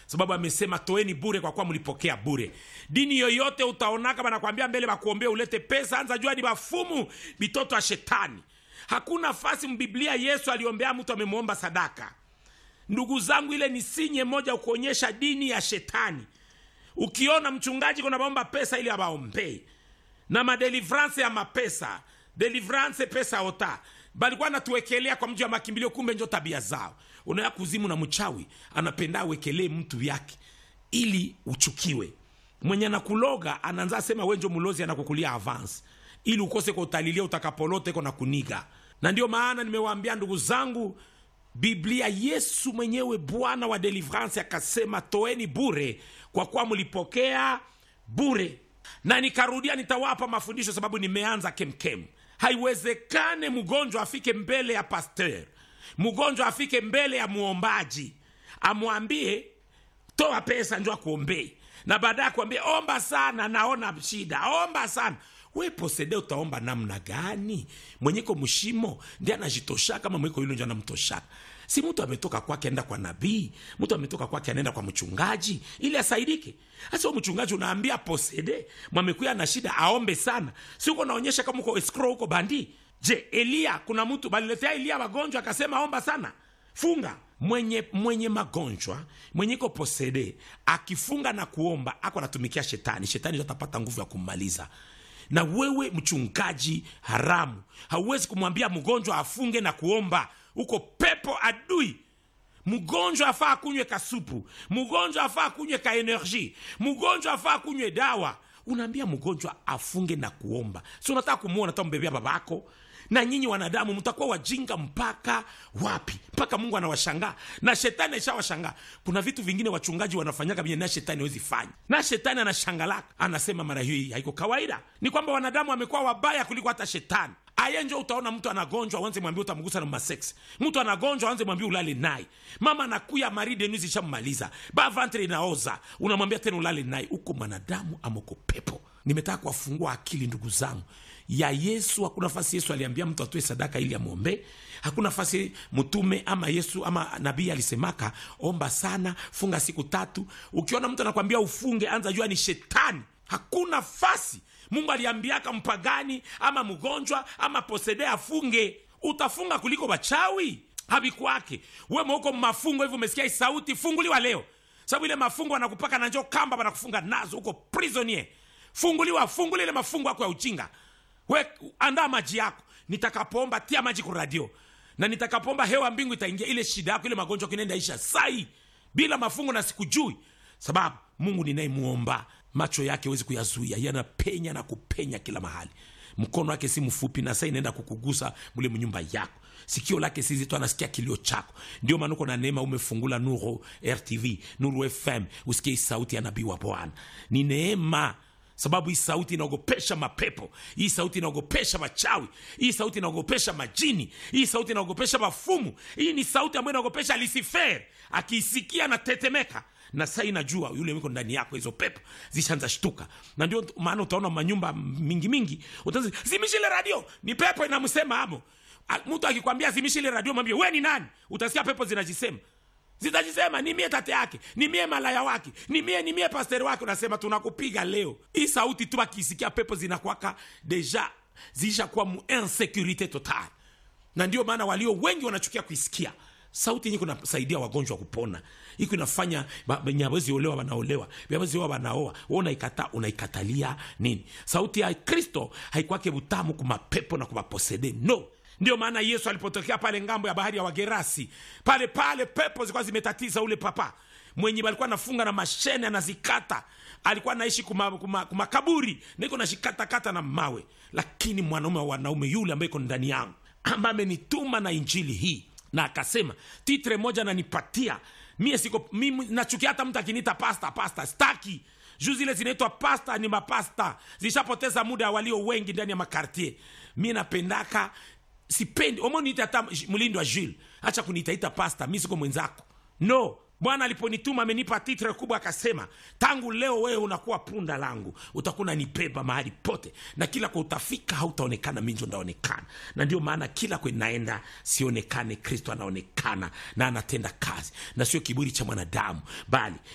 sababu amesema toeni bure kwa kuwa mlipokea bure dini yoyote utaonaka banakwambia mbele bakuombea ulete pesa anza jua ni bafumu bitoto ya shetani hakuna fasi mbiblia yesu aliombea mtu amemwomba sadaka ndugu zangu ile ni sinye moja kuonyesha dini ya shetani ukiona mchungaji kuna baomba pesa ili abaombei na madelivrance ya mapesa delivrance pesa ota balikuwa natuwekelea kwa mji wa makimbilio kumbe njo tabia zao unaya kuzimu na mchawi anapenda awekelee mtu yake ili uchukiwe mwenye anakuloga anaanza sema wenjo mulozi anakukulia avance ili ukose kwa utalilia utakapolote ko na kuniga na ndio maana nimewaambia ndugu zangu biblia yesu mwenyewe bwana wa delivrance akasema toeni bure kwa kuwa mlipokea bure na nikarudia nitawapa mafundisho sababu nimeanza kemkem haiwezekane mgonjwa afike mbele ya pasteur mgonjwa afike mbele ya muombaji amwambie toa pesa njo akuombee na baadaye akuambia omba sana naona shida omba sana we posede utaomba namna gani mwenyeko mshimo ndi anajitoshaka kama mweko yule njo anamtoshaka si mtu ametoka kwake anaenda kwa nabii mtu ametoka kwake anaenda kwa mchungaji ili asaidike hasa mchungaji unaambia posede mwamekuya na shida aombe sana si uko naonyesha kama uko escrow huko bandi je eliya kuna mtu baliletea eliya magonjwa akasema omba sana funga mwenye mwenye magonjwa mwenye iko posede akifunga na kuomba ako anatumikia shetani shetani ndio atapata nguvu ya kummaliza na wewe mchungaji haramu hauwezi kumwambia mgonjwa afunge na kuomba uko pepo adui mgonjwa afaa akunywe kasupu mgonjwa afaa akunywe ka energie mgonjwa afaa akunywe dawa unaambia mgonjwa afunge na kuomba si unataka kumwona ta mbebea babako na nyinyi wanadamu mtakuwa wajinga mpaka wapi mpaka mungu anawashangaa na shetani aishawashangaa kuna vitu vingine wachungaji wanafanyaga venye na shetani hawezi fanya na shetani anashangalaka anasema mara hii haiko kawaida ni kwamba wanadamu wamekuwa wabaya kuliko hata shetani aye njo utaona mtu anagonjwa wanze mwambia utamgusa na masex mtu anagonjwa wanze mwambia ulale naye mama anakuya maridenuzi ishammaliza bavantre inaoza unamwambia tena ulale naye uko mwanadamu amoko pepo nimetaka kuwafungua akili ndugu zangu ya yesu hakuna nafasi yesu aliambia mtu atoe sadaka ili amwombee hakuna nafasi mtume ama yesu ama nabii alisemaka omba sana funga siku tatu ukiona mtu anakwambia ufunge anza jua ni shetani hakuna fasi mungu aliambiaka mpagani ama mgonjwa ama posede afunge utafunga kuliko wachawi havikwake we mauko mafungo hivyo umesikia hii sauti funguliwa leo sababu ile mafungo anakupaka na njo kamba wanakufunga nazo huko prisonier funguliwa funguli ile mafungo yako ya uchinga we andaa maji yako nitakapoomba tia maji kwa radio na nitakapoomba hewa mbingu itaingia ile shida yako ile magonjwa kinaenda isha sai bila mafungo na sikujui sababu mungu ninayemuomba macho yake hawezi kuyazuia yanapenya na kupenya kila mahali mkono wake si mfupi na saa inaenda kukugusa mule mnyumba yako sikio lake si zito anasikia kilio chako ndio maana uko na neema umefungula nuru rtv nuru fm usikie hii sauti ya nabii wa bwana ni neema sababu hii sauti inaogopesha mapepo hii sauti inaogopesha machawi hii sauti inaogopesha majini hii sauti inaogopesha mafumu hii ni sauti ambayo inaogopesha lisifer akiisikia na tetemeka na saa inajua yule wiko ndani yako hizo pepo zishaanza shtuka na ndio maana utaona manyumba mingi mingi utaanza zimishi ile radio ni pepo inamsema amo A- mtu akikwambia zimishi ile radio mwambie we ni nani utasikia pepo zinajisema zitajisema ni mie tate yake ni mie malaya wake ni mie ni mie pasteri wake unasema tunakupiga leo hii sauti tu akisikia pepo zinakwaka deja ziishakuwa mu insecurite total na ndio maana walio wengi wanachukia kuisikia sauti yenye kunasaidia wagonjwa kupona iko inafanya ba- wenye hawezi olewa wanaolewa hawezi oa wanaoa we unaikata unaikatalia nini sauti ya kristo haikwake butamu kumapepo na kumaposede no ndio maana yesu alipotokea pale ngambo ya bahari ya wagerasi pale pale pepo zilikuwa zimetatiza ule papa mwenye alikuwa anafunga na mashene anazikata alikuwa anaishi kumakaburi kuma, kuma kumakaburi, na iko nashikatakata na mawe lakini mwanaume wa wanaume yule ambaye iko ndani yangu ambaye amenituma na injili hii na akasema titre moja ananipatia mie siko mimi nachukia hata mtu akiniita pasta pasta staki juu zile zinaitwa pasta ni mapasta zishapoteza muda walio wengi ndani ya makartier mi napendaka sipendi omoniite hata mlindo wa jules hacha kuniitaita pasta mi siko mwenzako no bwana aliponituma amenipa titre kubwa akasema tangu leo wewe unakuwa punda langu utakuwa unanibeba mahali pote na kila kwa utafika hautaonekana minjo ndaonekana na ndio maana kila kwe naenda sionekane kristo anaonekana na anatenda kazi na sio kiburi cha mwanadamu bali